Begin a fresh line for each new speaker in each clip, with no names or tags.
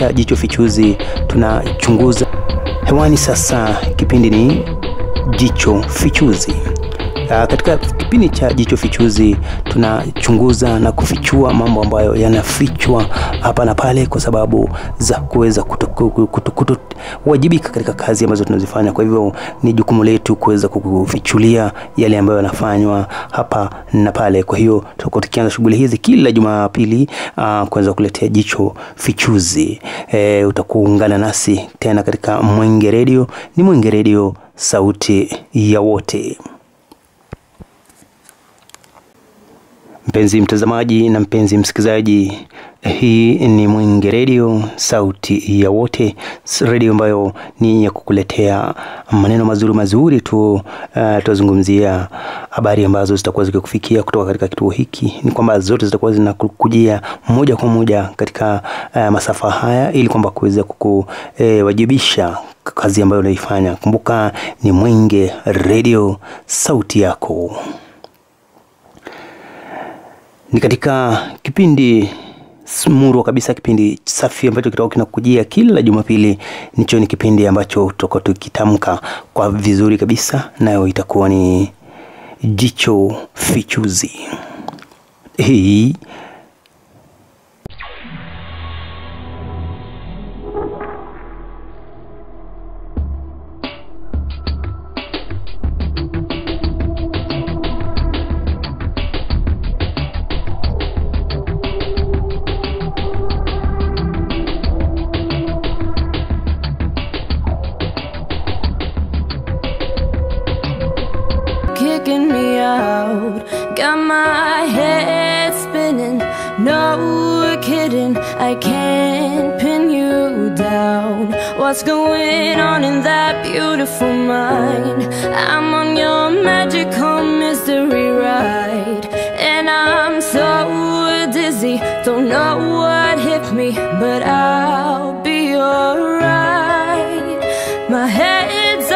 cha Jicho Fichuzi tunachunguza hewani. Sasa kipindi ni Jicho Fichuzi. Uh, katika kipindi cha Jicho Fichuzi tunachunguza na kufichua mambo ambayo yanafichwa hapa na pale kwa sababu za kuweza kuwajibika katika kazi ambazo tunazifanya. Kwa hivyo ni jukumu letu kuweza kufichulia yale ambayo yanafanywa hapa na pale. Kwa hiyo tutakuwa tukianza shughuli hizi kila Jumapili uh, kuweza kuletea Jicho Fichuzi. E, utakuungana nasi tena katika Mwenge Radio. Ni Mwenge Radio, sauti ya wote. Mpenzi mtazamaji na mpenzi msikilizaji, hii ni Mwenge Radio, sauti ya wote, redio ambayo ni ya kukuletea maneno mazuri mazuri tu. Uh, tutazungumzia habari ambazo zitakuwa zikikufikia kutoka katika kituo hiki. Ni kwamba zote zitakuwa zinakujia moja kwa moja katika uh, masafa haya ili kwamba kuweza kukuwajibisha eh, kazi ambayo unaifanya. Kumbuka ni Mwenge Radio, sauti yako ni katika kipindi murwa kabisa, kipindi safi ambacho kitakuwa kinakujia kila Jumapili. Nicho ni kipindi ambacho tutakuwa tukitamka kwa vizuri kabisa, nayo itakuwa ni Jicho Fichuzi. Hii
kicking me out. Got my head spinning. No kidding, I can't pin you down. What's going on in that beautiful mind? I'm on your magical mystery ride. And I'm so dizzy, don't know what hit me, but I'll be alright. My head's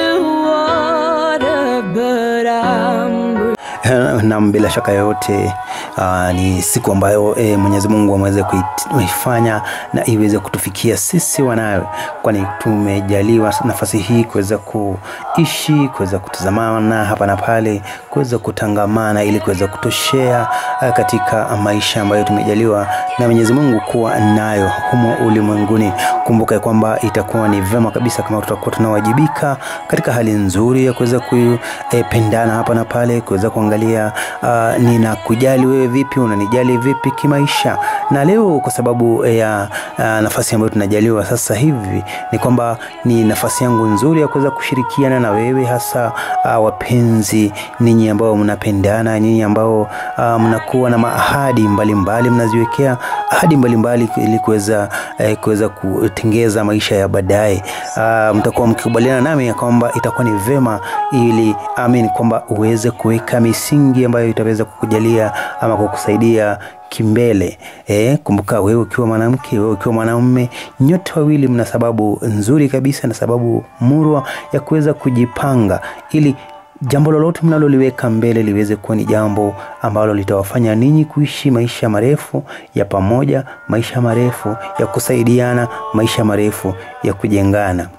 underwater, but I'm
nam bila shaka yoyote uh, ni siku ambayo e, Mwenyezi Mungu ameweza kuifanya na iweze kutufikia sisi wanawe, kwani tumejaliwa nafasi hii kuweza kuishi, kuweza kutazamana hapa na pale, kuweza kutangamana ili kuweza kutoshea uh, katika maisha ambayo tumejaliwa na Mwenyezi Mungu kuwa nayo humo ulimwenguni. Kumbuka kwamba itakuwa ni vema kabisa kama tutakuwa tunawajibika katika hali nzuri ya kuweza kupendana hapa na pale, kuweza kuangalia uh, ninakujali wewe vipi, unanijali vipi kimaisha. Na leo kwa sababu ya uh, nafasi ambayo tunajaliwa sasa hivi ni kwamba ni nafasi yangu nzuri ya kuweza kushirikiana na wewe, hasa uh, wapenzi, ninyi ambao mnapendana, ninyi ambao uh, mnakuwa na maahadi mbalimbali, mnaziwekea ahadi mbalimbali ili kuweza eh, kuweza kutengeza maisha ya baadaye. Uh, mtakuwa mkikubaliana nami ya kwamba itakuwa ni vema ili amin kwamba uweze kuweka misingi ambayo itaweza kukujalia ama kukusaidia kimbele. Eh, kumbuka wewe ukiwa mwanamke, wewe ukiwa mwanamume, nyote wawili mna sababu nzuri kabisa na sababu murwa ya kuweza kujipanga ili jambo lolote mnaloliweka mbele liweze kuwa ni jambo ambalo litawafanya ninyi kuishi maisha marefu ya pamoja, maisha marefu ya kusaidiana, maisha marefu ya kujengana.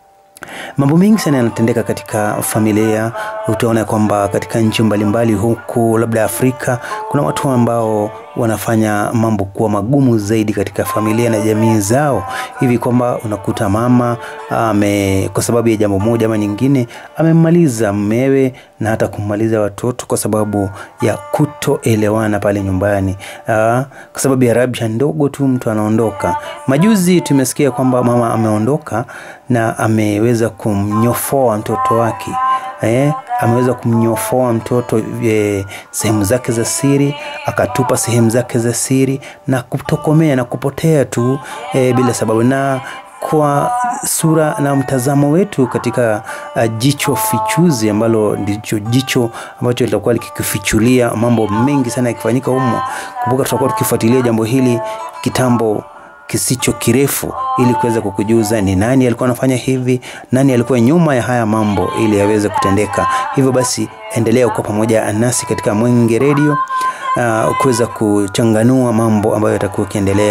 Mambo mengi sana yanatendeka katika familia. Utaona kwamba katika nchi mbalimbali huku labda Afrika kuna watu ambao wanafanya mambo kuwa magumu zaidi katika familia na jamii zao, hivi kwamba unakuta mama ame, kwa sababu ya jambo moja ama nyingine amemmaliza mmewe na hata kummaliza watoto kwa sababu ya kutoelewana pale nyumbani. Aa, kwa sababu ya rabsha ndogo tu mtu anaondoka. Majuzi tumesikia kwamba mama ameondoka na ameweza kumnyofoa mtoto wake eh, ameweza kumnyofoa mtoto eh, sehemu zake za siri, akatupa sehemu zake za siri na kutokomea na kupotea tu eh, bila sababu na kwa sura na mtazamo wetu katika uh, jicho fichuzi ambalo ndicho jicho ambacho litakuwa likifichulia mambo mengi sana yakifanyika humo. Kumbuka tutakuwa tukifuatilia jambo hili kitambo kisicho kirefu ili kuweza kukujuza ni nani alikuwa anafanya hivi, nani alikuwa nyuma ya haya mambo ili yaweze kutendeka. Hivyo basi, endelea kuwa pamoja nasi katika Mwenge Radio uh, kuweza kuchanganua mambo ambayo yatakuwa yakiendelea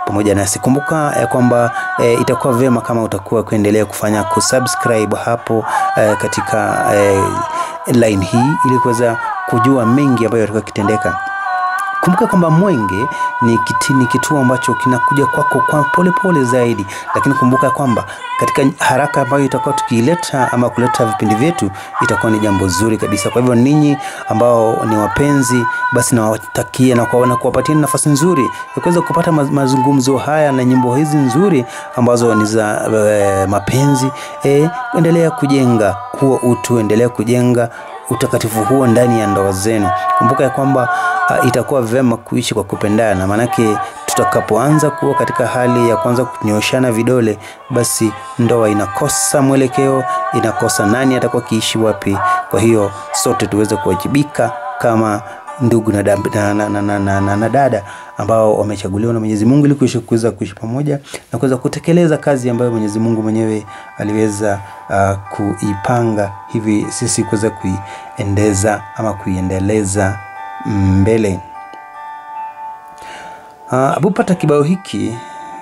pamoja nasi. Kumbuka ya kwamba e, itakuwa vyema kama utakuwa kuendelea kufanya kusubscribe hapo e, katika e, line hii ili kuweza kujua mengi ambayo yatakuwa kitendeka. Kumbuka kwamba Mwenge ni, kiti, ni kituo ambacho kinakuja kwako kwa polepole pole zaidi, lakini kumbuka kwamba katika haraka ambayo itakuwa tukiileta ama kuleta vipindi vyetu itakuwa ni jambo zuri kabisa. Kwa hivyo ninyi ambao ni wapenzi, basi nawatakia na kuwapatia nafasi nzuri ya kuweza kupata mazungumzo haya na nyimbo hizi nzuri ambazo ni za e, mapenzi. E, endelea kujenga huo utu, endelea kujenga utakatifu huo ndani ya ndoa zenu. Kumbuka ya kwamba uh, itakuwa vyema kuishi kwa kupendana, maanake tutakapoanza kuwa katika hali ya kuanza kunyoshana vidole, basi ndoa inakosa mwelekeo, inakosa nani atakuwa kiishi wapi. Kwa hiyo sote tuweze kuwajibika kama ndugu na, na, na, na, na, na, na, na dada ambao wamechaguliwa na Mwenyezi Mungu ili kuishi kuweza kuishi pamoja na kuweza kutekeleza kazi ambayo Mwenyezi Mungu mwenyewe aliweza uh, kuipanga hivi sisi kuweza kuiendeza ama kuiendeleza mbele. Uh, abupata kibao hiki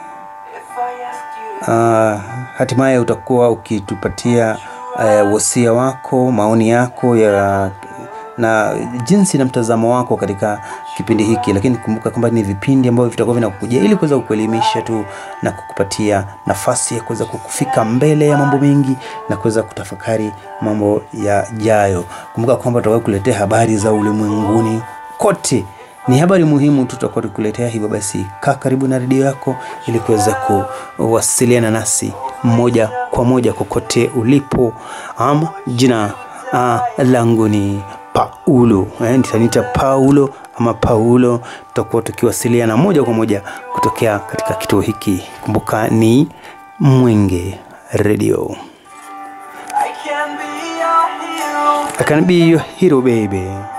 uh, hatimaye utakuwa ukitupatia uh, wosia wako, maoni yako ya na jinsi na mtazamo wako katika kipindi hiki, lakini kumbuka kwamba ni vipindi ambavyo vitakuwa vinakujia ili kuweza kukuelimisha tu na kukupatia nafasi ya kuweza kukufika mbele ya mambo mengi na kuweza kutafakari mambo yajayo. Kumbuka kwamba tutakuwa kuletea habari za ulimwenguni kote ni habari muhimu tu tutakuwa tukuletea. Hivyo basi, kaa karibu na redio yako ili kuweza kuwasiliana nasi moja kwa moja kokote ulipo. Am, jina uh, langu ni Paulo eh, nitaniita Paulo ama Paulo. Tutakuwa tukiwasiliana moja kwa moja kutokea katika kituo hiki. Kumbuka ni Mwenge Radio. I can be your hero, I can be your hero baby.